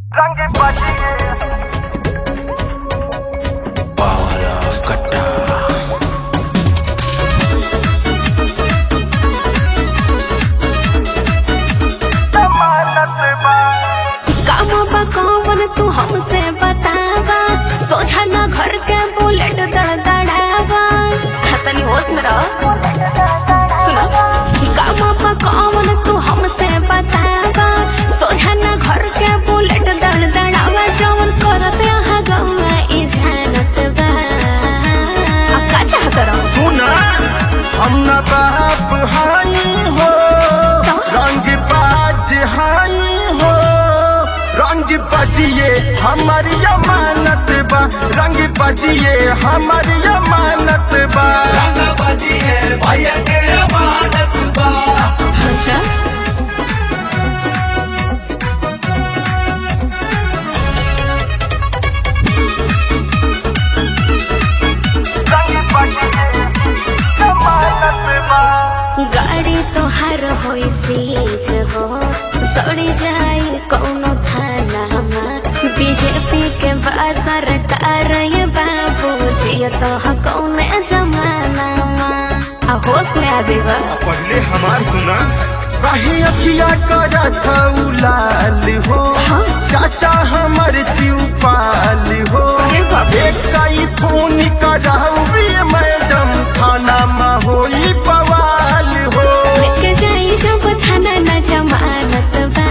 रंग बजिए Power of Kata. जमानत बा काम बा कौन तू हमसे बतावा सोझा ना घर के बुलेट दड़दड़ावा हाँ, तनी होश में रह सुनो काम बा कौन तू हमसे बतावा सोझा ना घर के बुलेट दड़दड़ावा जौन करत यहाँ गौआ ई जानत बा आ, का चाहत रहो सुना हम न बाप हाई हो रंग बाज हाई हो रंग बजिए हमारी अमानत बा रंग बजिए हमारी अमानत बा अच्छा रंग बजिए जमानत बा गाड़ी तोहार होई सीज हो सड़ी जाए कौनो थाना बीजेपी के बा सरकार ये बाबू जिया तो कौने जमाना आ होश में आ जेबा पहले हमार सुना कहीं अखिया करत लाल हो हाँ। चाचा हमर शिवपाल हो अरे बाप रे। एक कई फोन कराऊ मैडम थाना में होई बवाल हो लेके जाई जब थाना न जमानत बा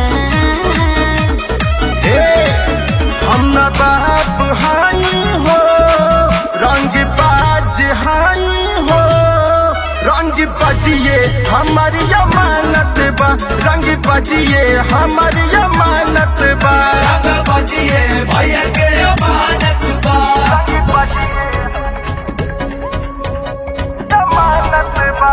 हे हम न बाप हाई हो रंग बाज हाई हो रंग बजिए हमारी अमानत बा रंग बजिए हमारी अमानत बा रंग बजिए जमानत बा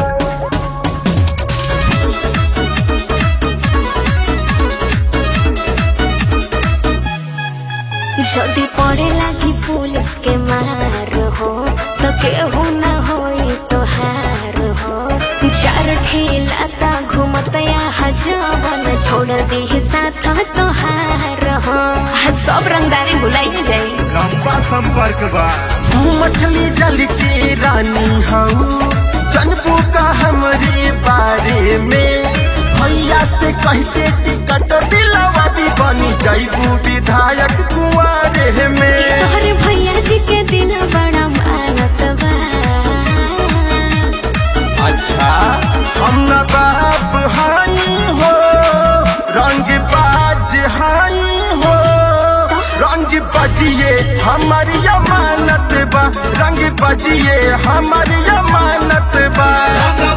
जल्दी पड़े लागी पुलिस के मार हो तो केहू न होई तोहार हो चार ठेला ता घूमत या जवन छोड़ दी साथ तोहार हो आ, सब रंगदारी भुलाई जाई लंबा संपर्क बा तू मछली जल के रानी हऊ जनबू का हमरे बारे में भैया से कह के टिकट दिलवा दी बनी जैबू विधायक कुआरे में तोहरे भैया जी के दिल बड़ा मानत बा अच्छा हम न बाप हाई हो रंग बाज हाई हो रंग बजिए हमारी अमानत बा रंग बजिए हमारी अमानत बा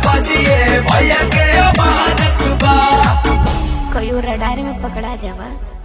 कई रडारी में पकड़ा जावा